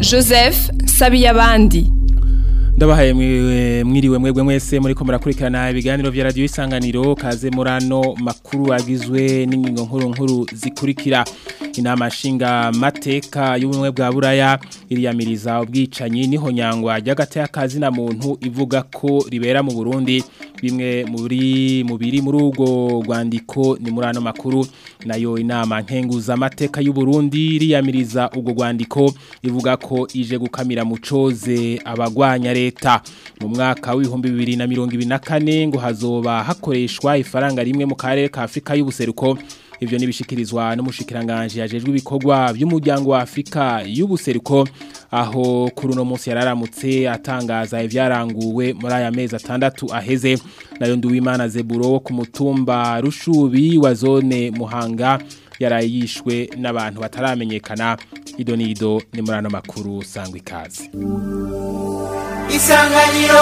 joseph sabiyabandi ndabahaye mwiriwe mwebwe mwese muri ko murakurikirana ibiganiro vya radio isanganiro kaze murano makuru agizwe n'ingingo nkuru nkuru zikurikira inama nshinga mateka y'ubumwe bwa buraya iriyamiriza ubwicanyi niho nyangwa ry'agati y'akazi na muntu ivuga ko ribera mu Burundi bimwe muri mubiri muri urwo rwandiko ni muri ano makuru nayo inama nkenguza amateka y'u Burundi iriyamiriza urwo rwandiko ivuga ko ije gukamira mu coze abagwanya leta mu mwaka w'ibihumbi bibiri na mirongo ibiri na kane ngo hazoba hakoreshwa ifaranga rimwe mu karere ka Afrika y'ubuseruko ivyo nibishikirizwa n'umushikiranganje yajejwe ibikorwa by'umuryango wa Afrika y'ubuseruko aho kuri uno munsi yararamutse atangaza ivyaranguwe muri aya mezi atandatu aheze nayo nduwimana Zeburo ku mutumba Rushubi wa zone Muhanga yarayishwe n'abantu bataramenyekana ido nido ni muri ano makuru sangwa ikaze isanganiro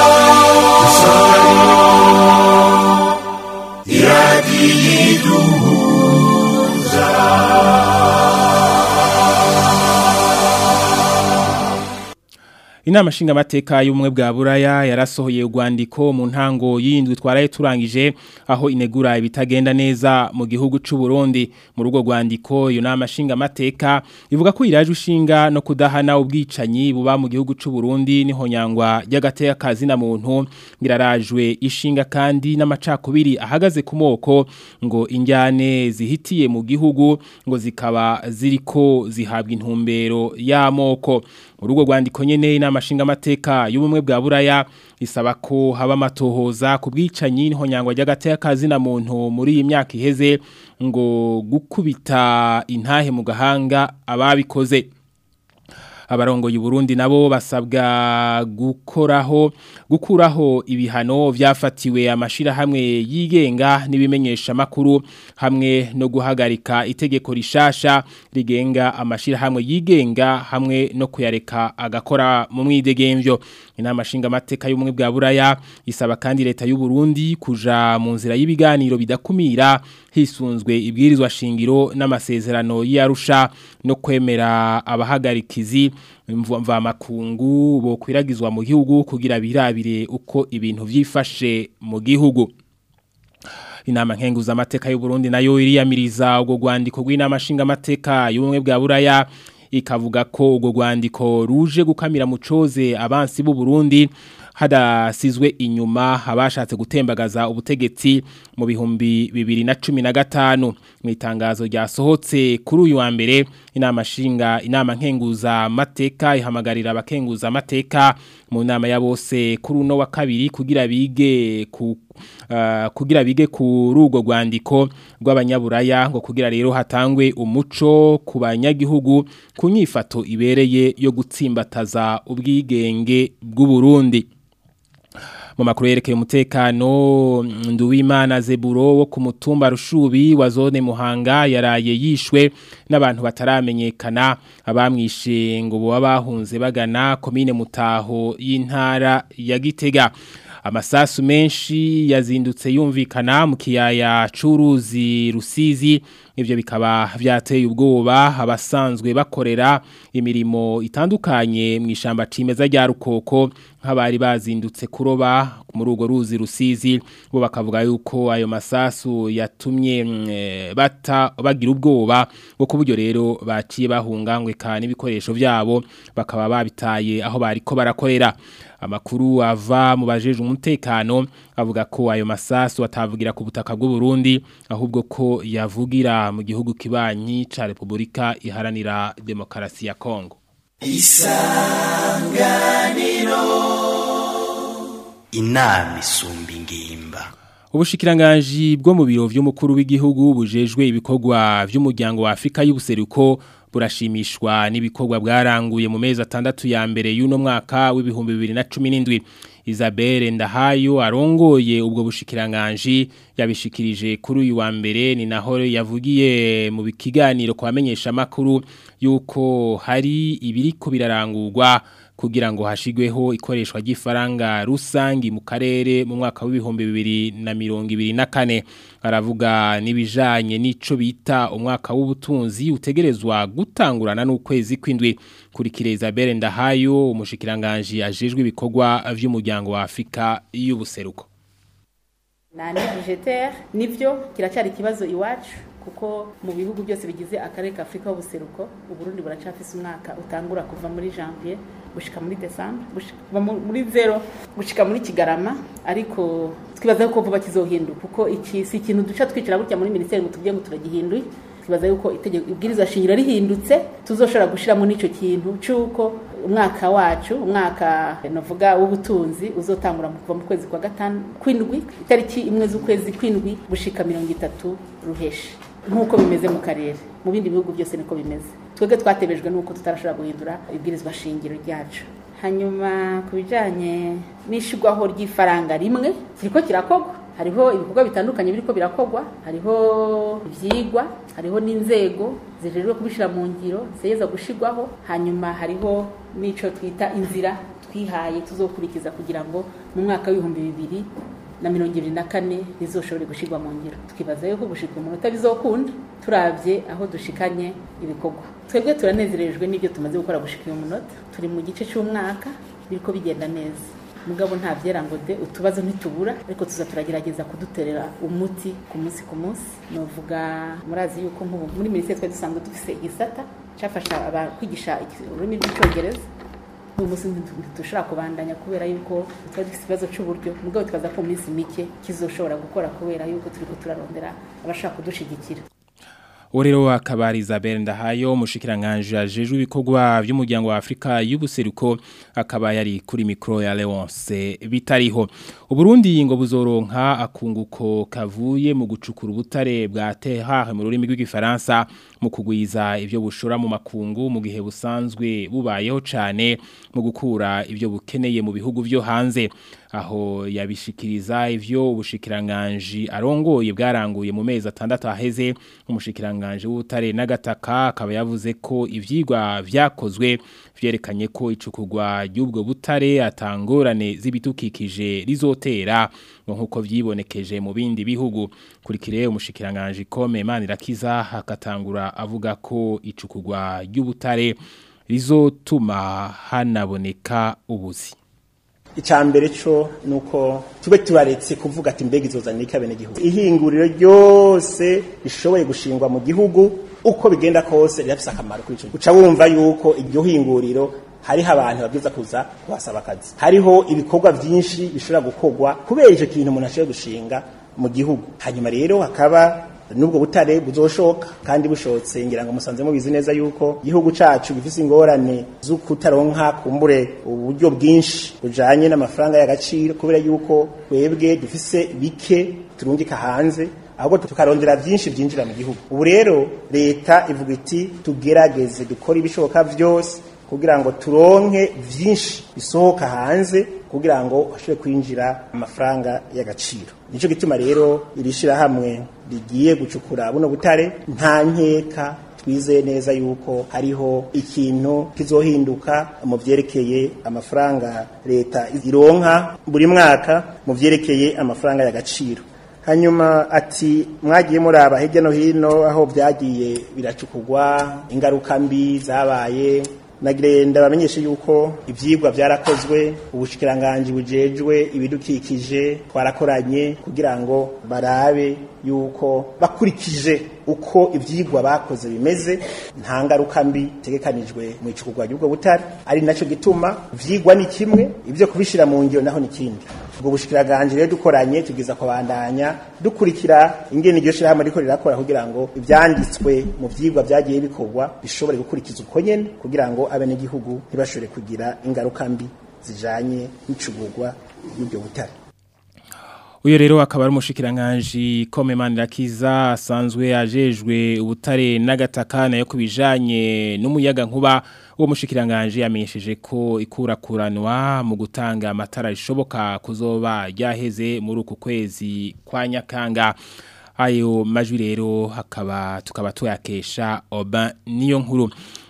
iradiyiduhuza Inama shinga mateka y'ubumwe bwa buraya yarasohoye urwandiko mu ntango y'indwi twaraye turangije aho inegura ibitagenda neza mu gihugu c'u Burundi mu rugo rwandiko iyo nama shinga mateka ivuga ko iraje ushinga no kudahana ubwicanyi buba mu gihugu c'u Burundi niho nyangwa y'agateka kazi na muntu ngirarajwe ishinga kandi n'amacakubiri ahagaze ku moko ngo injyane zihitiye mu gihugu ngo zikaba ziriko zihabwa intumbero y'amoko urugo rwandiko nyene inama shinga mateka y'ubumwe bwa buraya isaba ko haba amatohoza ku bwicanyi niho nyangwa ry'agateka kazi na muntu muri iyi myaka iheze ngo gukubita intahe mu gahanga ababikoze abarongoye Burundi nabo basabwa gukoraho gukuraho ibihano vyafatiwe amashira hamwe yigenga nibimenyesha makuru hamwe no guhagarika itegeko rishasha rigenga amashira hamwe yigenga hamwe no kuyareka agakora mu mwidegemvyo inama shinga mateka y'umwe bwa buraya isaba kandi leta y'u Burundi kuja mu nzira y'ibiganiro bidakumira hisunzwe ibwirizwa shingiro n'amasezerano y'Arusha no kwemera abahagarikizi mva makungu bo kwiragizwa mu gihugu kugira birabire uko ibintu vyifashe mu gihugu inama nkenguza amateka y'u Burundi nayo iriyamiriza ubwo rwandiko rw'inama shinga amateka y'ubumwe bwa buraya ikavuga ko ubwo rwandiko ruje gukamira mu coze abansi b'u Burundi hadasizwe inyuma abashatse gutembagaza ubutegetsi mu bihumbi bibiri na cumi na gatanu mu itangazo ryasohotse kuri uyu wa mbere inama shinga inama nkenguza amateka ihamagarira abakenguza amateka mu nama ya bose kuri uno wa kabiri kugira bige ku uh, kugira bige ku rugo rwandiko rw'abanyaburaya ngo kugira rero hatangwe umuco ku banyagihugu ku nyifato ibereye yo gutsimbataza ubwigenge bw'u Burundi mu makuru yerekeye umutekano nduwimana zeburo wo ku mutumba rushubi wa zone muhanga yaraye yishwe n'abantu bataramenyekana abamwishe ngo baba bahunze bagana komine mutaho y'intara ya gitega amasasu menshi yazindutse yumvikana mu kiyaya c'uruzi rusizi ivyo bikaba vyateye ubwoba abasanzwe bakorera imirimo itandukanye mu ishamba cimeza rya rukoko nk'abari bazindutse kuroba muri urwo ruzi rusizi bo bakavuga yuko ayo masasu yatumye bata bagira ubwoba bwo kuburyo rero baciye bahungangwe kandi ibikoresho vyabo bakaba babitaye aho bariko barakorera amakuru ava mu bajeje umutekano avuga ko ayo masasu atavugira ku butaka bw'u Burundi ahubwo ko yavugira mu gihugu kibanyi ca Republika iharanira demokarasi ya Kongo isanganiro inama isumba ingimba ubushikiranganji bwo mu biro vy'umukuru w'igihugu bujejwe ibikorwa vy'umuryango wa Afrika y'ubuseruko burashimishwa n'ibikorwa bwaranguye mu mezi atandatu ya mbere y'uno mwaka w'ibihumbi bibiri na cumi n'indwi Isabelle Ndahayo arongoye ubwo bushikiranganji yabishikirije kuri uyu wa mbere ni naho yavugiye mu kiganiro kwa bamenyesha makuru yuko hari ibiriko birarangurwa kugira ngo hashigweho ikoreshwa ry'ifaranga rusangi mu karere mu mwaka w'ibihumbi bibiri na mirongo ibiri na kane aravuga n'ibijanye n'ico bita umwaka w'ubutunzi utegerezwa gutangurana n'ukwezi kw'indwi kuri Isabelle Ndahayo umushikiranganje ajejwe ibikorwa vy'umuryango wa Afrika y'ubuseruko nani budgetaire nivyo kiracyari ikibazo iwacu kuko mu bihugu byose bigize akarere ka Afrika y'ubuseruko uburundi buracafise umwaka utangura kuva muri janvier gushika muri december gushika muri zero gushika muri kigarama ariko twibaza ko vuba kizohinduka kuko iki si ikintu duca twicara gutya muri ministeri ngo tubye ngo turagihinduye twibaza yuko itegeko ibwirizwa shingiro rihindutse tuzoshobora gushiramo n'ico kintu cuko umwaka wacu umwaka novuga w'ubutunzi uzotangura kuva mu kwezi kwa gatanu kwindwi itariki imwe z'ukwezi kwindwi gushika mirongo itatu ruheshi nk'uko bimeze mu karere mu bindi bihugu byose niko bimeze twebwe twatebejwe n'uko tutarashobora guhindura ibwirizwa shingiro ryacu hanyuma ku bijyanye n'ishyirwaho ry'ifaranga rimwe kiriko kirakorwa hariho ibikorwa bitandukanye biriko birakogwa hariho ivyigwa hariho n'inzego zijejwe kubishira mu ngiro ziyeza gushirwaho hanyuma hariho n'ico twita inzira twihaye tuzokurikiza kugira ngo mu mwaka w'ibihumbi bibiri na mirongo ibiri na kane bizoshobore gushirwa mu ngiro tukibaza yuko gushika umunota bizokunda turavye aho dushikanye ibikorwa twebwe turanezerejwe n'ibyo tumaze gukora gushika uyu munota turi mu gice c'umwaka biriko bigenda neza mugabo nta byera ngo de utubazo ntitubura ariko tuza turagerageza kuduterera umuti ku munsi ku munsi novuga murazi yuko nk'ubu muri minisiteri twari dusanzwe dufise igisata cyafasha kwigisha ururimi rw'icyongereza uyu munsi ntidushobora kubandanya kubera yuko twari dufite ikibazo cy'uburyo mugabo twaza ko mu minsi mike kizoshobora gukora kubera yuko turiko turarondera abashaka kudushigikira Urero akabari Isabelle Ndahayo mushikiranganje ajejwe ibikorwa by'umuryango wa Afrika y'ubuseruko akaba yari kuri micro ya Leonce bitariho Uburundi ngo buzoronka akunguko kavuye mu gucukura ubutare bwa terre mu rurimi rw'igifaransa mu kugwiza ivyo bushora mu makungu mu gihe busanzwe bubayeho cane mu gukura ivyo bukeneye mu bihugu vyo hanze aho yabishikiriza ivyo ubushikiranganje arongoye bwaranguye mu mezi atandatu aheze umushikiranganje w'ubutare n'agataka akaba yavuze ko ivyigwa vyakozwe vyerekanye ko icukugwa ry'ubwo butare atangorane z'ibitukikije rizotera nkuko vyibonekeje mu bindi bihugu kurikire umushikiranganje kome Manirakiza hakatangura avuga ko icukugwa ry'ubutare rizotuma hanaboneka ubuzi icambere cyo nuko tube tubaretse kuvuga ati mbega izozanira ikabene gihugu ihinguriro ryose rishoboye gushingwa mu gihugu uko bigenda kose rirafise akamaro kuri ico uca wumva yuko iryo hinguriro hariho abantu babwiza kuza kuhasaba akazi hariho ibikorwa vyinshi bishobora gukorwa kubera ico kintu umuntu ashoboye gushinga mu gihugu hanyuma rero hakaba nubwo butare buzoshoka kandi bushotse ngira ngo musanze mubizi neza yuko igihugu cacu gifise ingorane zo kutaronka kumbure uburyo bwinshi bujanye n'amafaranga y'agaciro kubera yuko twebwe dufise bike turungika hanze ahubwo tukarondera byinshi byinjira mu gihugu ubu rero leta ivuga iti tugerageze dukore ibishoboka byose kugira ngo turonke byinshi bisohoka hanze kugira ngo hashobore kwinjira amafaranga y'agaciro nico gituma rero irishira hamwe rigiye gucukura buno butare nta nkeka twizeye neza yuko hariho ikintu kizohinduka mu vyerekeye amafaranga leta ironka buri mwaka mu vyerekeye amafaranga y'agaciro hanyuma ati mwagiye muraba hirya no hino aho byagiye biracukurwa ingaruka mbi zabaye nagirenda bamenyeshe yuko ivyigwa byarakozwe ubushikiranganje bujejwe ibidukikije twarakoranye kugira ngo barabe yuko bakurikije uko ivyigwa bakoze bimeze nta ngaruka mbi tegekanijwe mu icukurwa ry'ubwo butare ari naco gituma vyigwa ni kimwe ivyo kubishira mu ngiro naho ni kindi ubwo bushikiranganje rero dukoranye tugiza kubandanya dukurikira ingene iryo shirahamwe riko rirakora kugira ngo ivyanditswe mu vyigwa vyagiye bikorwa bishobore gukurikiza uko nyene kugira ngo abenegihugu ntibashobore kugira ingaruka mbi zijanye n'icugurwa y'ubwo butare Uyo rero akaba ari umushikiranganje Komemani Rakiza asanzwe ajejwe ubutare n'agataka nayo kubijanye n'umuyaga nkuba uwo mushikiranganje yamenyesheje ko ikurakuranwa mu gutanga amatara rishoboka kuzoba ryaheze muri uku kwezi kwa Nyakanga ayo majwi rero hakaba tukaba tuyakesha oba niyo nkuru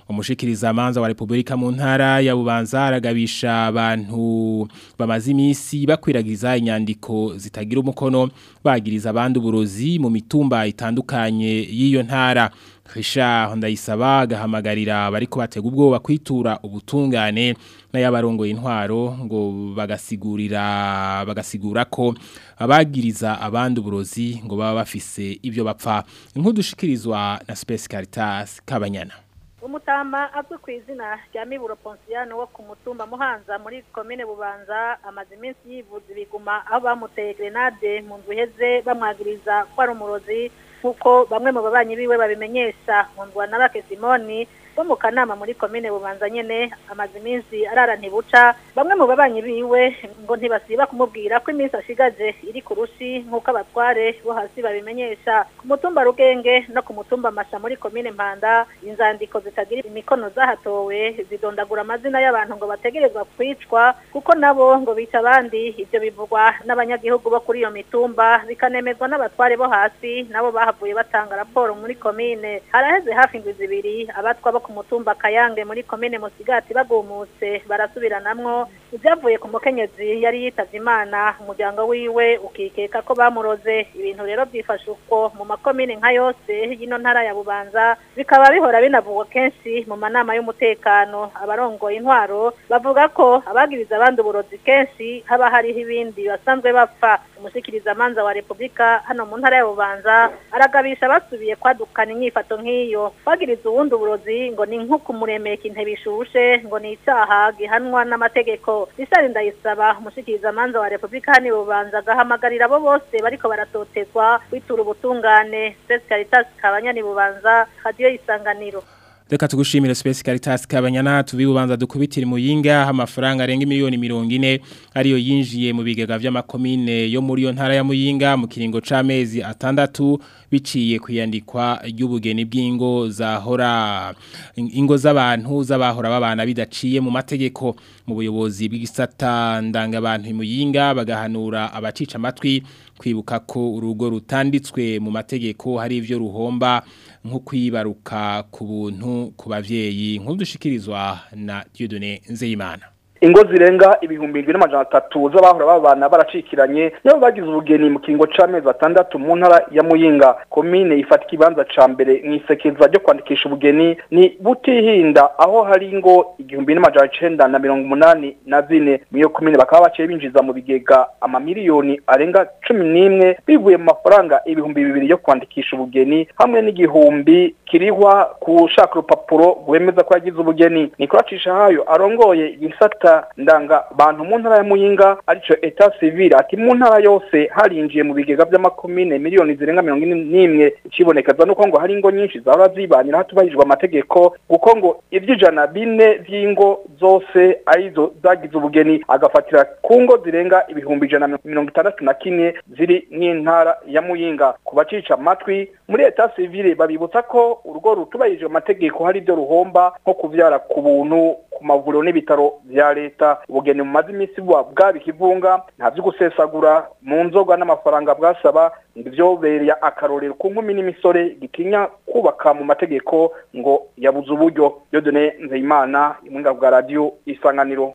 umushikiriza manza wa Republika mu ntara ya Bubanza aragabisha abantu bamaze imisi bakwiragiza inyandiko zitagira umukono bagiriza abandi uburozi mu mitumba itandukanye y'iyo ntara Risha ndayisaba gahamagarira bariko batega ubwoba kwitura ubutungane n'ayabarongoye intwaro ngo bagasigurira bagasigura ko abagiriza abandi uburozi ngo baba bafise ibyo bapfa inkudushikirizwa na Space Caritas Kabanyana umutama azwi ku izina rya miburo ponsiyano wo ku mutumba muhanza muri komine bubanza amaze iminsi yivuza ibiguma aho bamuteye grenade mu nzu iheze bamwagiriza ko ari umurozi nk'uko bamwe mu babanyi biwe babimenyesha nkundwa na bake simoni bo mu kanama muri komine bubanza nyene amaze iminsi arara ntibuca bamwe mu babanyi biwe ngo ntibasiba kumubwira ko iminsi ashigaje iri ku rushi nk'uko abatware bo hasi babimenyesha ku mutumba rugenge no ku mutumba masha muri komine mpanda inzandiko zitagira imikono zahatowe zidondagura amazina y'abantu ngo bategerezwa kwicwa kuko nabo ngo bica abandi ivyo bivugwa n'abanyagihugu bo kuri iyo mitumba bikanemezwa n'abatware bo hasi nabo bahavuye batanga raporo muri komine haraheze hafi indwi zibiri abatwa bo ku mutumba kayange muri komine musigati bagumutse barasubiranamwo ibyavuye ku mukenyezi yari yitavye imana umuryango wiwe ukikeka ko bamuroze ibintu rero byifashe uko mu makomine nka yose y'ino ntara ya bubanza bikaba bihora binavugwa kenshi mu manama y'umutekano abarongoye intwaro bavuga ko abagiriza abandi uburozi kenshi haba hariho ibindi basanzwe bapfa umushikiriza manza wa repubulika hano mu ntara ya bubanza aragabisha basubiye kwadukana inyifato nk'iyo bagiriza uwundi uburozi ngo ni nko kumuremeka intebe ishushe ngo ni icaha gihanwa n'amategeko risari ndayisaba umushikiriza manza wa repubulika hano i bubanza agahamagarira abo bose bariko baratotezwa kwitura ubutungane Space Caritas kabanyani bubanza radio isanganiro Reka tugushimire Space Caritas kabanyana tubibubanza dukubitira muyinga amafaranga arenga miliyoni 40 ariyo yinjiye mu bigega vy'amakomine yo muri yo ntara ya muyinga mu kiringo c'amezi atandatu biciye kuyandikwa ry'ubugeni bw'ingo zahora ingo z'abantu z'abahora babana bidaciye mu mategeko mu buyobozi bw'igisata ndanga abantu muyinga bagahanura abacica amatwi kwibuka ko urugo rutanditswe mu mategeko hari ivyo ruhomba nko kwibaruka ku buntu ku bavyeyi nk'udushikirizwa na Dieudonné Nzeyimana ingo zirenga ibihumbi bibiri n'amajana atatu z'abahora babana baracikiranye nibo bagize ubugeni mu kiringo c'amezi atandatu mu ntara ya muyinga komine ifata ikibanza ca mbere mw'isekeza ryo kwandikisha ubugeni ni butihinda aho hari ingo igihumbi n'amajana icenda na mirongo umunani na zine mw'iyo komine bakaba baciye binjiza mu bigega amamiliyoni arenga cumi n'imwe bivuye mu mafaranga ibihumbi bibiri yo kwandikisha ubugeni hamwe n'igihumbi kirihwa kushaka urupapuro rwemeza ko yagize ubugeni nikuracisha hayo arongoye igisata ndanga bantu mu ntara ya muyinga arico etat civil ati mu ntara yose harinjiye mu bigega by'amakomine miliyoni zirenga mirongo ine n'imwe ikibonekeza nuko ngo hari ingo nyinshi zahora zibanira hatubahirijwe amategeko kuko ngo ivy'ijana bine vy'ingo zose arizo zagize ubugeni agafatira ku ngo zirenga ibihumbi ijana na mirongo itandatu na kimwe ziri mw'intara ya muyinga ku bacica amatwi muri etat civil babibutsa ko urugo rutubahirijwe amategeko hari ibyo ruhomba nko kuvyara ku buntu ku mavuriro n'ibitaro vya leta ubugeni mu mazi imisi buba bwaba ikivunga nta vyo gusesagura mu nzoga n'amafaranga bwasaba ngo ivyobereye akarorero ku nkumi n'imisore gitinya kubaka mu mategeko ngo yabuze uburyo yodone nzeyimana imwinga bwa radio isanganiro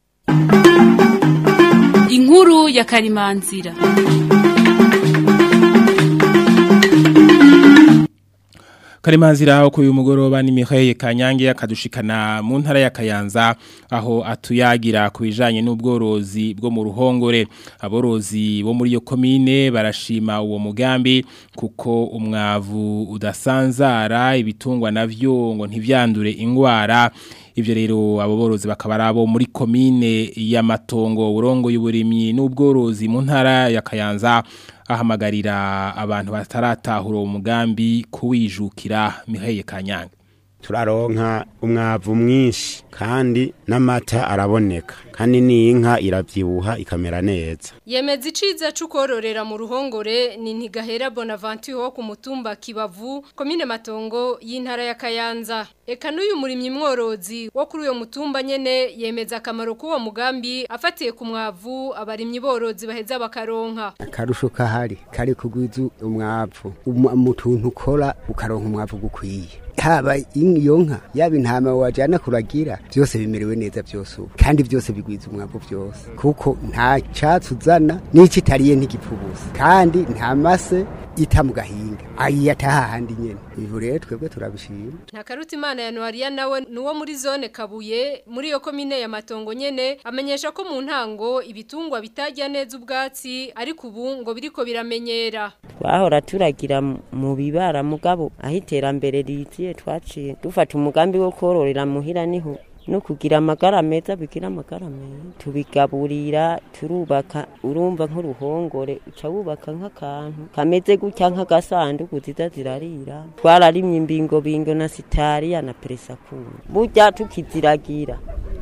inkuru ya karimanzira Karimanzira uko uyu mugoroba ni Mihaye Kanyange akadushikana mu ntara ya Kayanza aho atuyagira kubijanye n'ubworozi bwo mu ruhongore aborozi bo muri yo komine barashima uwo mugambi kuko umwavu udasanzara ibitungwa navyo ngo ntivyandure ingwara ivyo rero abo borozi bakaba arabo muri komine y'amatongo urongo y'uburimyi n'ubworozi mu ntara ya Kayanza ahamagarira abantu bataratahura uwo mugambi kuwijukira Miheye Kanyange turaronka umwavu mwinshi kandi n'amata araboneka kandi n'inka iravyibuha ikamera neza Yemeza iciza c'ukororera mu ruhongore ni ntigahera Bonaventure wo ku mutumba Kibavu komine Matongo y'intara ya Kayanza eka n'uyu murimyi mworozi wo kuri uyo mutumba nyene yemeza akamaro k'uwo mugambi afatiye ku mwavu abarimyi borozi baheza bakaronka akarusho kahari kari kugwiza umwavu mu tuntu ukora ukaronka umwavu gukwiye haba iyo nka yaba intama wajyana kuragira byose bimerewe neza byose ubu kandi byose bigwiza umwavu byose kuko nta cyatsi uzana n'icyo itariye ntigipfubuza kandi nta mase ita mu gahinga ayiyataha ahandi nyene ivu rero twebwe turabishima nta karuta imana ya Noaria nawe nuwo muri zone Kabuye muri iyo komine ya Matongo nyene amenyesha ko mu ntango ibitungwa bitajya neza ubwatsi ariko ubu ngo biriko biramenyera twahora turagira mu bibara mugabo aho iterambere riziye twaciye dufata umugambi wo kororera muhira niho no kugira amagara meza bigira amagara meza tubigaburira turubaka urumva nk'uruhongore uca wubaka nk'akantu kameze gutya nk'agasanduku ziza zirarira twararimye imbingo bingo na sitariya na peresakuru burya tukiziragira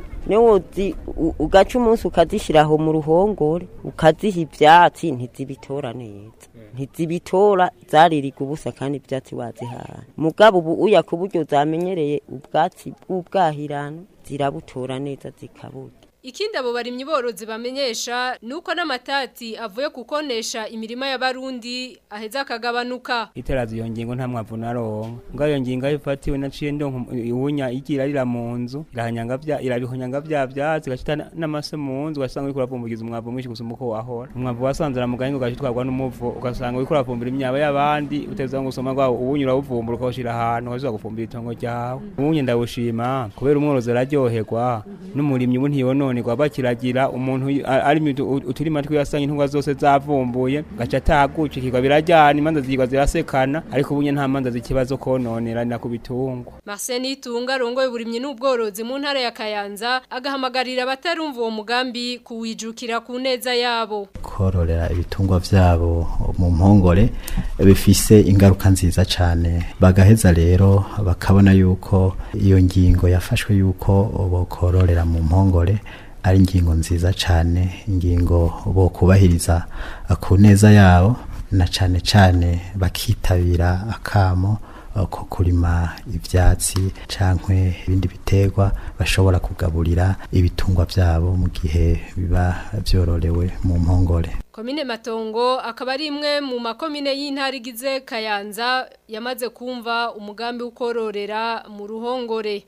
niwozi ugaca umunsi ukazishyiraho mu ruhongore ukaziha ibyatsi ntizibitora neza ntizibitora zaririga ubusa kandi ibyatsi wazihaye mugabo ubu uya ku buryo zamenyereye ubwatsi bw'ubwahirano zirabutora neza zikaburya Ikindi abo barimyi borozi bamenyesha nuko n'amatati avuye kukonesha imirima y'abarundi aheza akagabanuka. Iterazi iyo ngingo nta mwavu naronka. Ngo iyo ngingo ifatiwe naciye ndonka iwunya igira rira mu nzu irahanyanga bya irabihonyanga bya byatsi gashita n'amase mu nzu ugasanga uri kuravumbugiza umwavu mwinshi gusumba uko wahora. Umwavu wasanzira mu gahingo gashitwarwa n'umuvu ugasanga uri kuravumbira imyaba y'abandi uteza ngo usoma gwa uwunyura uvumbura ukawushira ahantu ukazuza gufumbira itongo ryawe. Uwunye ndawushima kubera umworozi araryoherwa n'umurimyi ubu ntiyonone none bakiragira umuntu ari uturima twiyasanye intungwa zose zavumbuye gaca atagukikirwa birajyana imanza zigwa zirasekana ariko ubunye nta manza zikibazo kononerana ku bitungwa Marcel Itunga rongoye burimye n'ubworozi mu ntara ya Kayanza agahamagarira abatarumva uwo mugambi kuwijukira ku neza yabo kororera ibitungwa vyabo mu mpongore bifise ingaruka nziza cyane bagaheza rero bakabona yuko iyo ngingo yafashwe yuko bokororera mu mpongore ari ingingo nziza cyane ingingo bo kubahiriza ku neza yabo na cyane cyane bakitabira akamo ko kurima ibyatsi cyangwa ibindi biterwa bashobora kugaburira ibitungwa byabo mu gihe biba byororewe mu mpongore Komine Matongo akaba ari imwe mu makomine y'intara igize Kayanza yamaze kumva umugambi ukororera mu ruhongore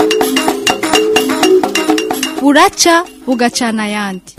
buraca bugacana ayandi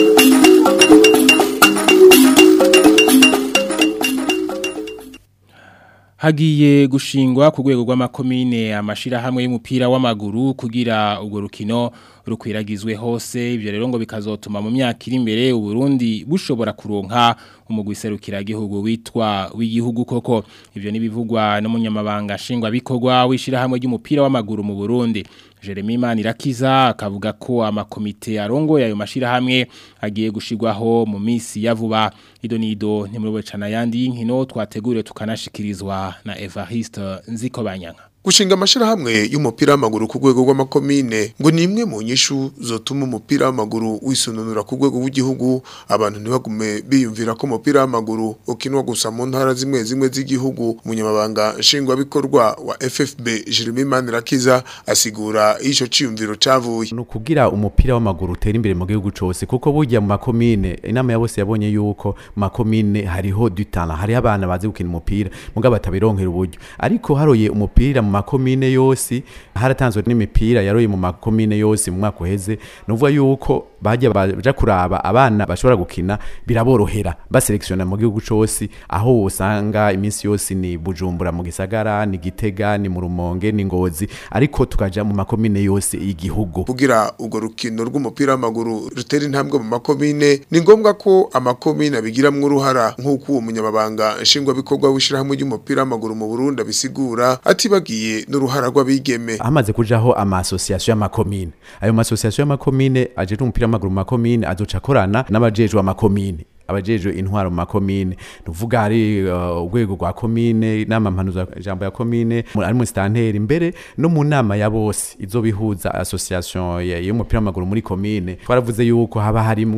hagiye gushingwa ku rwego rw'amakomine amashirahamwe y'umupira w'amaguru kugira urwo rukino rukwiragizwe hose ibyo rero ngo bikazotuma mu myaka iri imbere uburundi bushobora kuronka umugwi serukiragihugu witwa w'igihugu koko ibyo nibivugwa n'umunyamabanga nshingwabikorwa w'ishirahamwe ry'umupira w'amaguru mu Burundi Jeremy Manirakiza akavuga ko amakomite arongoye ayo mashirahamwe agiye gushigwaho mu misi ya vuba ido nido ntimurobe cana yandi y'inkino twateguriwe tukanashikirizwa na Evariste Nzikobanyanga Gushinga amashirahamwe y'umupira w'amaguru ku rwego rw'amakomine ngo ni imwe mu nyishu zotuma umupira w'amaguru wisununura ku rwego rw'igihugu abantu ntibagume biyumvira ko umupira w'amaguru ukinwa gusa mu ntara zimwe zimwe z'igihugu umunyamabanga nshingwabikorwa wa FFB Jeremy Manirakiza asigura ico ciyumviro cavuye no kugira umupira w'amaguru utera imbere mu gihugu cose kuko burya mu makomine inama ya bose yabonye yuko mu makomine hariho du talent hari abana bazi gukina umupira mugabo batabironkera uburyo ariko haroye umupira mu makomine yose haratanzwe n'imipira yaroye mu makomine yose mu mwaka uheze nuvuga yuko bajya baja kuraba abana bashobora gukina biraborohera baselektiona mu gihugu cose aho usanga iminsi yose ni Bujumbura mu gisagara ni Gitega ni mu Rumonge ni Ngozi ariko tukaja mu makomine yose y'igihugu kugira urwo rukino rw'umupira w'amaguru rutera intambwe mu makomine ni ngombwa ko amakomine abigiramwo uruhara nk'uko uwo munyamabanga nshingwabikorwa w'ishirahamwe ry'umupira w'amaguru mu Burundi abisigura atibagiye n'uruhara rw'abigeme hamaze kujaho ama association y'amakomine ayo ma association y'amakomine aje umupira w'amaguru mu makomine azoca akorana n'abajejwe amakomine abajejwe intwaro mu makomine nuvuga hari urwego uh, rwa komine nama mpanuza jambo ya komine ari mu stanteri imbere no mu nama ya bose izo bihuza association y'umupira w'amaguru muri komine twaravuze yuko haba harimwo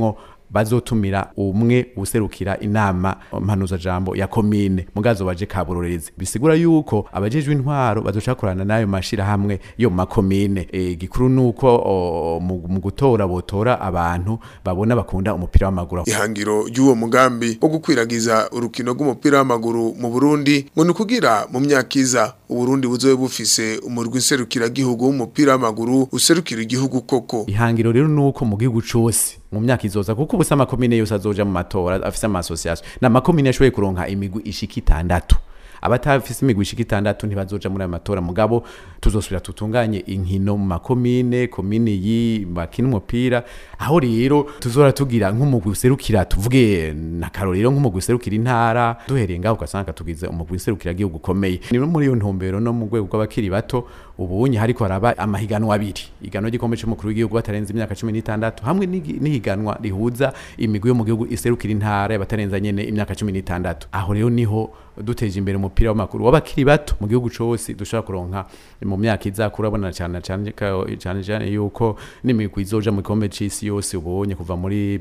bazotumira umwe userukira inama mpanuza jambo ya komine mugazo baje kaburorerezi bisigura yuko abajejwe intwaro bazocakorana nayo mashira hamwe yo makomine e, gikuru nuko o, mu mu gutora botora abantu babona bakunda umupira w'amaguru ihangiro ry'uwo mugambi wo gukwiragiza urukino rw'umupira w'amaguru mu Burundi ngo ni kugira mu myaka iza Uburundi buzobe bufise umurwi nserukira gihugu w'umupira w'amaguru userukira igihugu koko ihangiro rero nuko mu gihugu cose mu myaka izoza kuko ubusa amakomine yose azoja mu matora afise ama association na makomine ashoboye kuronka imigwi ishika itandatu abatafise imigwi ishika itandatu ntibazoja muri ayo matora mugabo tuzosubira tutunganye inkino mu makomine komine yi bakina umupira aho rero tuzora tugira nk'umugwi userukira tuvuge na karorero nk'umugwi userukira intara duhereye ngaho ugasanga tugize umugwi userukira gihugu ukomeye ni muri iyo ntumbero no mu rwego rw'abakiri bato ubunye hariko haraba amahiganwa abiri iganwa ry'igikombe c'umukuru w'igihugu batarenze imyaka 16 hamwe n'igi- n'ihiganwa rihuza imigwi yo mu gihugu iserukira intara y'abatarenza nyene imyaka 16 aho rero niho duteje imbere umupira w'amaguru w'abakiri bato mu gihugu cose dushobora kuronka mu myaka iza kurabona cyane cyane ka- cyane cyane yuko n'imigwi izoja mu gikombe c'isi yose ubonye kuva muri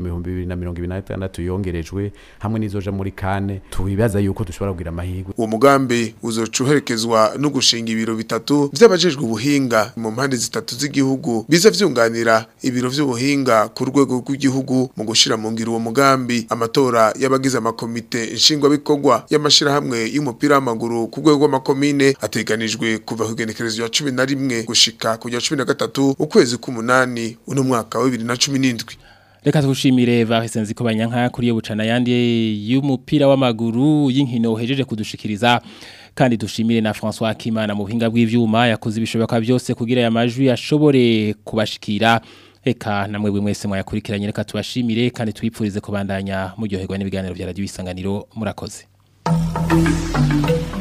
2026 yongerejwe hamwe n'izoja muri kane tubibaza yuko dushobora kugira amahirwe uwo mugambi uzoca uherekezwa no gushinga ibiro bitatu vy'abajejwe ubuhinga mu mpande zitatu z'igihugu biza vyunganira ibiro vy'ubuhinga ku rwego rw'igihugu mu gushira mu ngiro uwo mugambi amatora y'abagize amakomite nshingwabikorwa y'amashirahamwe y'umupira w'amaguru ku rwego rw'amakomine ateganijwe kuva ku igenekerezo rya cumi na rimwe gushika ku rya cumi na gatatu ukwezi k'umunani uno mwaka wa bibiri na cumi n'indwi Reka tugushimire Varese Nziko Banyanka kuri yo bucana yandi y'umupira w'amaguru y'inkino uhejeje kudushikiriza kandi dushimire na François Kimana mu buhinga bw'ivyuma yakoze ibishoboka byose kugira aya majwi ashobore kubashikira Eka namwe bwe mwese mwayakurikiranye reka tubashimire kandi twipfurize kubandanya muryoherwa n'ibiganiro bya radio isanganiro murakoze